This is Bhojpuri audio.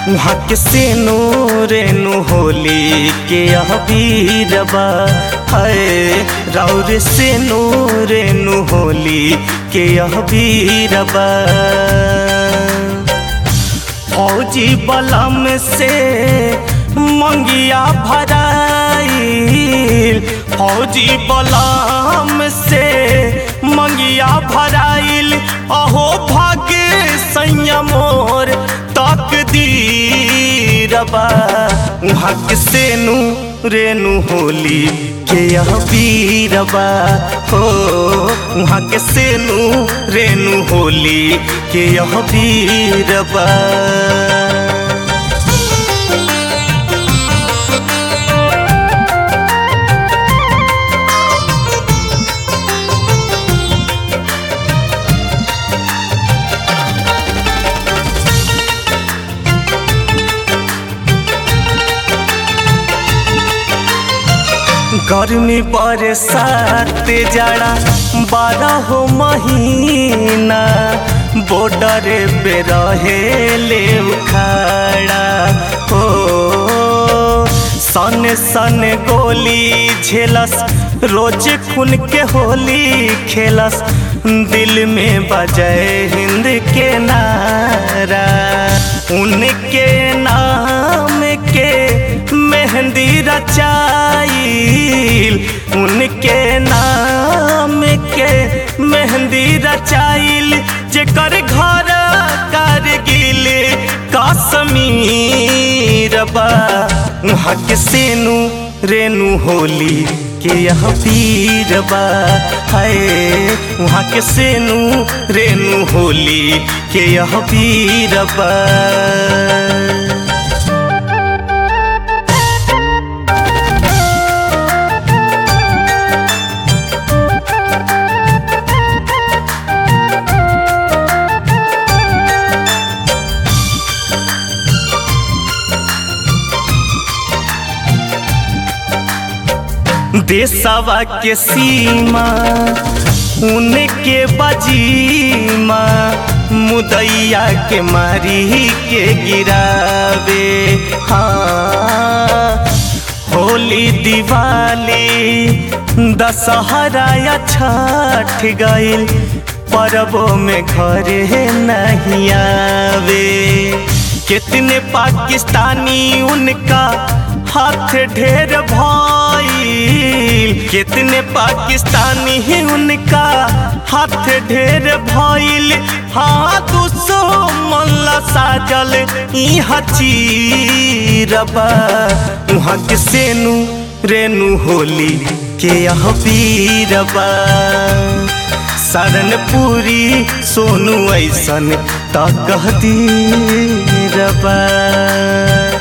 वहाँ के सेनो रेनु होली के अबीरबा है राउर सेनो रेनु होली के अबीरबा फौजी बलम से मंगिया भराइल फौजी बलम से मंगिया भराइल अहो भाग्य संयमोर तक दीरबा वहाँ के सेनु रेनु होली के यह वीरबा हो वहाँ के सेनु रेनु होली के यह वीरबा गर्मी बरसात जाड़ा बारह महीना बॉर्डर पे रहे ले उखाड़ा हो सन सन गोली झेलस रोज खून के होली खेलस दिल में बजय हिंद के नारा उनके नाम के मेहंदी रचाइल उनके नाम के मेहंदी रचाइल जेकर घर कारगिल कश्मीर बा वहाँ के सेनु रेनु होली के यह वीर बा है वहाँ के सेनु रेनु होली के यह वीर बा देशवा के सीमा उनके बजीमा मुदैया के मारी के गिरावे हाँ होली दिवाली दशहरा या छठ गईल परबों में घरे नहीं आवे कितने पाकिस्तानी उनका हाथ ढेर भइल कितने पाकिस्तानी ही उनका हाथ ढेर भइल हाँ दुश्मन साजल यहाँ चीरबा वहाँ के सेनु रेनु होली के यह वीरबा सरनपुरी सोनू ऐसन त कह दी रबा